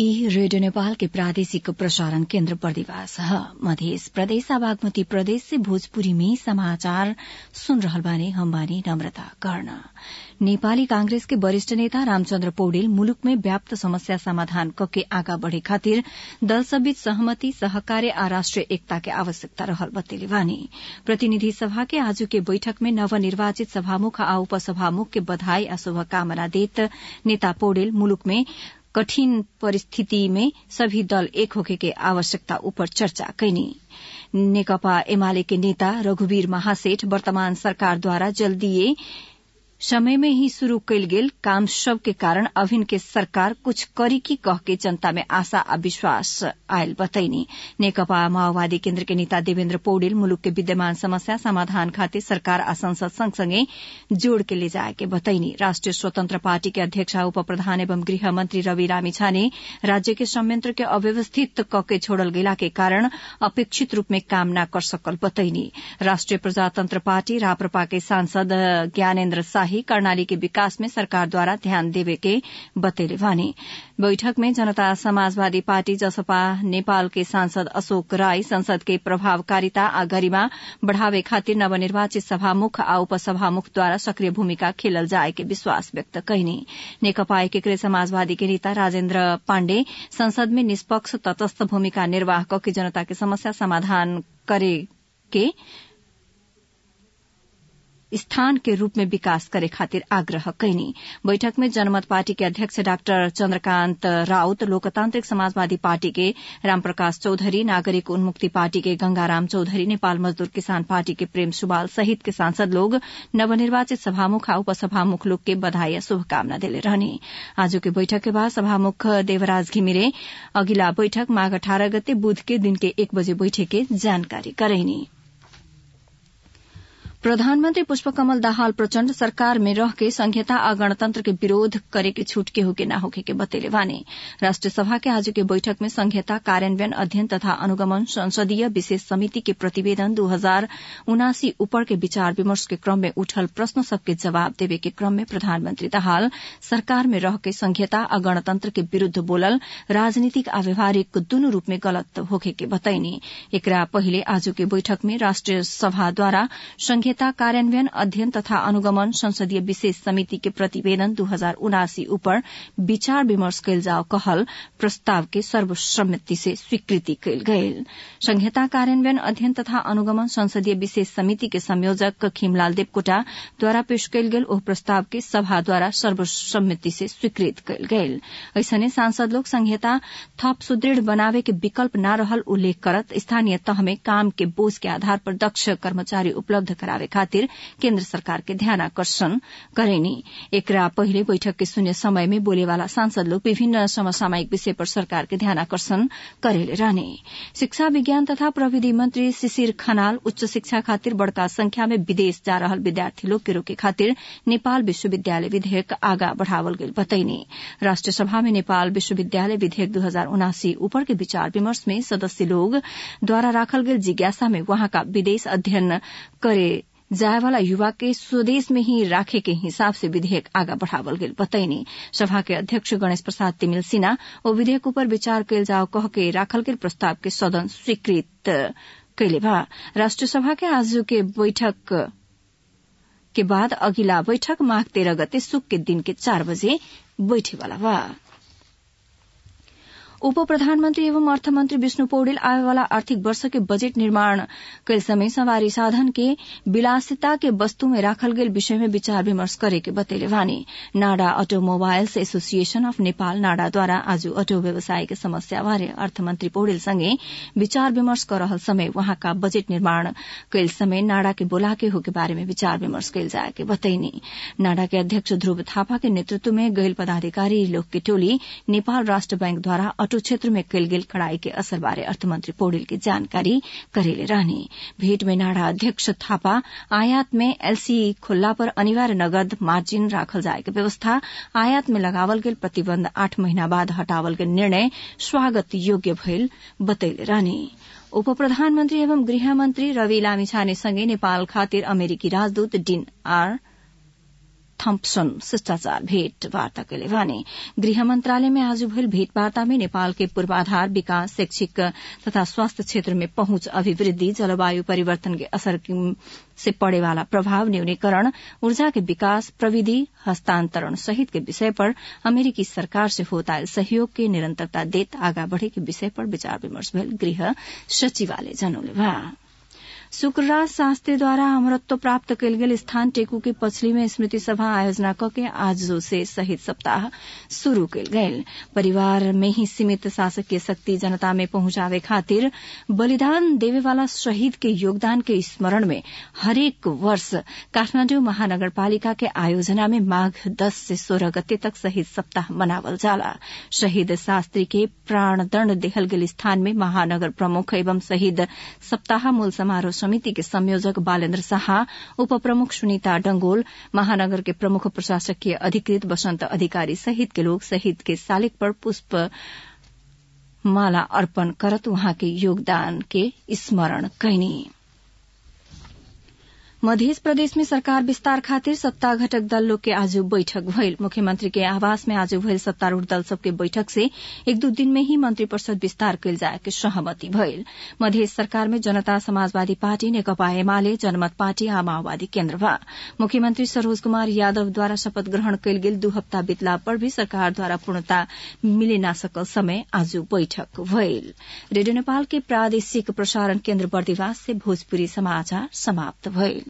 ई रेडियो नेपाल के प्रादेशिक प्रसारण केन्द्र बर्दिवास ह मध्य प्रदेश आ बागमती प्रदेश से भोजपुरी में समाचार सुन रहल बानी हम बानी नम्रता कर्ण नेपाली कांग्रेस के वरिष्ठ नेता रामचन्द्र पौडेल मुलुक में व्याप्त समस्या समाधान कके आगा बढ़े खातिर दल सबीच सहमति सहकार्य आ राष्ट्रिय एकता के आवश्यकता रहल बतेले बानी प्रतिनिधि सभा के आजु के बैठक में नवनिर्वाचित सभामुख आ उपसभामुख के बधाई आ शुभकामना देत नेता पौडेल मुलुक में कठिन परिस्थिति में सभी दल एक होखे के आवश्यकता ऊपर चर्चा कैनी नेकपा एमाले के नेता रघुवीर महासेठ वर्तमान सरकारद्वारा जल्दीए समय में ही शुरू कैल गेल काम सब के कारण अभिन के सरकार कुछ करी की कह के जनता में आशा आ विश्वास आयल बतैनी नेकपा माओवादी केन्द्र के नेता देवेन्द्र पौडेल मुलुक के विद्यमान समस्या समाधान खातिर सरकार आ संसद सँगसँगै जोड़ के ले जाए के बतैनी राष्ट्रिय स्वतन्त्र पार्टी के अध्यक्ष उप प्रधान एवं गृह मंत्री रवि लामिछाने राज्य के संयंत्र के अव्यवस्थित कके छोड़ल गेला के कारण अपेक्षित रूप में काम न कर सकल बतैनी राष्ट्रिय प्रजातंत्र पार्टी राप्रपा के सांसद ज्ञानेन्द्र शाही कर्णाली के विकास में सरकार द्वारा ध्यान देवे के बतेले वानी बैठक में जनता समाजवादी पार्टी जसपा नेपाल के सांसद अशोक राय संसद के प्रभावकारिता आ गरिमा बढ़ावे खातिर नवनिर्वाचित सभामुख आ उपसभामुख द्वारा सक्रिय भूमिका खेलल जाए के विश्वास व्यक्त कैनी नेकपा एकीकृत समाजवादी के नेता राजेन्द्र पाण्डे संसद में निष्पक्ष तटस्थ भूमिका निर्वाह कके जनता के समस्या समाधान करे के स्थान के रूप में विकास करे खातिर आग्रह कैनी बैठक में जनमत पार्टी के अध्यक्ष डाक्टर चन्द्रकान्त राउत लोकतान्त्रिक समाजवादी पार्टी के रामप्रकाश चौधरी नागरिक उन्मुक्ति पार्टी के गंगाराम चौधरी नेपाल मजदूर किसान पार्टी के प्रेम सुबाल सहित के सांसद लोग नवनिर्वाचित सभामुख आ उपसभामुख लोग के बधाई शुभकामना देले रहने आज के बैठक के बाद सभामुख देवराज घिमिरे अगिला बैठक माघ अठारह गते बुध के दिन के एक बजे बैठे के जानकारी करैनी प्रधानमन्त्री पुष्पकमल दाहाल प्रचण्ड सरकार में रह के संघीयता आ गणतन्त्र के विरोध करे के छूट के होके न होके के बतेले वाने राष्ट्रिय सभा के आज के बैठक में संघीयता कार्यान्वयन अध्ययन तथा अनुगमन संसदीय विशेष समिति के प्रतिवेदन दू हजार उनासी ऊपर के विचार विमर्श के क्रम में उठल प्रश्न सबके जवाब देवे के क्रम में प्रधानमन्त्री दाहाल सरकार में रह के संघीयता आ गणतन्त्र के विरूद्ध बोलल राजनीतिक आ व्यवहारिक दुनू रूप में गलत होखे के बताइनी एकरा पहिले आज के बैठक में राष्ट्रिय सभाद्वारा संघीय संहिता कार्यान्वयन अध्ययन तथा अनुगमन संसदीय विशेष समिति के प्रतिवेदन दू हजार उनासी ऊपर विचार विमर्श कैल जाओ कहल प्रस्ताव के सर्वसम्मति से स्वीकृति कैल गयल संहिता कार्यान्वयन अध्ययन तथा अनुगमन संसदीय विशेष समिति के संयोजक खीमलाल देवकोटा द्वारा पेश कैल गेल ओह प्रस्ताव के सभा द्वारा सर्वसम्मति से स्वीकृत कैल गयल ऐसने सांसद लोग संहिता थप सुदृढ़ बनावे के विकल्प न रहल उल्लेख करत स्थानीय तह में काम के बोझ के आधार पर दक्ष कर्मचारी उपलब्ध करावे करावे खातिर केन्द्र सरकार के ध्यान आकर्षण करेनी एकरा पहिले बैठक के शून्य समय में बोलेवाला सांसद लोग विभिन्न समसामयिक विषय पर सरकार के ध्यान आकर्षण करेले रहने शिक्षा विज्ञान तथा प्रविधि मंत्री शिशिर खनाल उच्च शिक्षा खातिर बड़का संख्या में विदेश जा रहल विद्यार्थी लोग के रोके खातिर नेपाल विश्वविद्यालय विधेयक आगा बढ़ावल गेल बतैनी राष्ट्रिय सभा में नेपाल विश्वविद्यालय विधेयक दू हजार उनासी ऊपर के विचार विमर्श में सदस्य लोग द्वारा राखल गेल जिज्ञासा में वहाँका विदेश अध्ययन करे जायवाला युवा के स्वदेश में ही राखे के हिसाब से विधेयक आगा बढ़ावल गेल बतैनी सभा के अध्यक्ष गणेश प्रसाद तिमिल सिन्हा ओ विधेयक ऊपर विचार कैल जाओ कह के राखल गेल प्रस्ताव के सदन स्वीकृत कैले बा राष्ट्रिय सभा के आज के बैठक के बाद अगिला बैठक माघ तेरह गते सुक के दिन के चार बजे बैठेवाला बा उप प्रधानमन्त्री एवं अर्थमन्त्री विष्णु पौडेल आएवाला आर्थिक वर्ष के बजेट निर्माण कैल समय सवारी साधन के विलासिता के वस्तु में राखल गेल विषय में विचार विमर्श करे के बतेले वानी NADA automobiles association of Nepal नाडाद्वारा आज अटो व्यवसाय के समस्या बारे अर्थमन्त्री पौडेल सँगै विचार विमर्श कर रहल समय वहाँका बजेट निर्माण कैल समय नाडा के बोलाके हो के बारे में विचार विमर्श कैल जाए के बतैनी नाडा के अध्यक्ष ध्रुव थापा के नेतृत्व में गैल पदाधिकारी लोग के टोली नेपाल राष्ट्र बैंकद्वारा अटो क्षेत्र में कैल गेल कड़ाई के असर बारे अर्थमन्त्री पौडेल की जानकारी करेले रहने भेंट में नाडा अध्यक्ष थापा आयात में एलसी खुल्ला पर अनिवार्य नगद मार्जिन राखल जाए के व्यवस्था आयात में लगावल गेल प्रतिबन्ध आठ महीना बाद हटावल गेल निर्णय स्वागत योग्य भइल बतैले रहने उप प्रधानमन्त्री एवं गृहमन्त्री रवि लामिछानेसँगै नेपाल खातिर अमेरिकी राजदूत डीन आर थम्पसन शिष्टाचार भेटवार्ता कैले भने गृह मन्त्रालय में आज भइल भेटवार्ता में नेपाल के पूर्वाधार विकास शैक्षिक तथा स्वास्थ्य क्षेत्र में पहुंच अभिवृद्धि जलवायु परिवर्तन के असर से पड़े वाला प्रभाव न्यूनीकरण ऊर्जा के विकास प्रविधि हस्तांतरण सहित के विषय पर अमेरिकी सरकार से होता सहयोग के निरंतरता देत आगा बढ़े के विषय पर विचार विमर्श भेल गृह सचिवालय जनौले बा शुक्रराज शास्त्रीद्वारा अमरत्व प्राप्त कयल गेल स्थान टेकू के पछली में स्मृति सभा आयोजना कके आज से शहीद सप्ताह शुरू कयल गेल परिवार में ही सीमित शासकीय शक्ति जनता में पहुंचावे खातिर बलिदान देवे वाला शहीद के योगदान के स्मरण में हरेक वर्ष काठमाण्डु महानगरपालिका के आयोजना में माघ दस से सोलह गते तक शहीद सप्ताह मनावल जाला शहीद शास्त्री के प्राणदण्ड देहल गेल स्थान में महानगर प्रमुख एवं शहीद सप्ताह मूल समारोह समिति के संयोजक बालेन्द्र शाह उप प्रमुख सुनीता डंगोल महानगर के प्रमुख प्रशासकीय अधिकृत बसंत अधिकारी सहित के लोग शहीद के शालिक पर पुष्प माला अर्पण करत उहाँ के योगदान के स्मरण कैनी मध्य प्रदेश में सरकार विस्तार खातिर सत्ता घटक दल लोग के आज बैठक भइल मुख्यमंत्री के आवास में आज भइल सत्तारूढ़ दल सबके बैठक से एक दू दिन में ही मंत्रिपरिषद विस्तार कयल जाए के सहमति भइल मध्य सरकार में जनता समाजवादी पार्टी नेकपा एमाले जनमत पार्टी आ माओवादी केन्द्र बा मुख्यमंत्री सरोज कुमार यादवद्वारा शपथ ग्रहण कयल गेल दू हप्ता बितला पर भी सरकारद्वारा पूर्णता मिले ना सकल समय आज बैठक भइल रेडियो नेपाल के प्रादेशिक प्रसारण केन्द्र बर्दिवास से भोजपुरी समाचार समाप्त भइल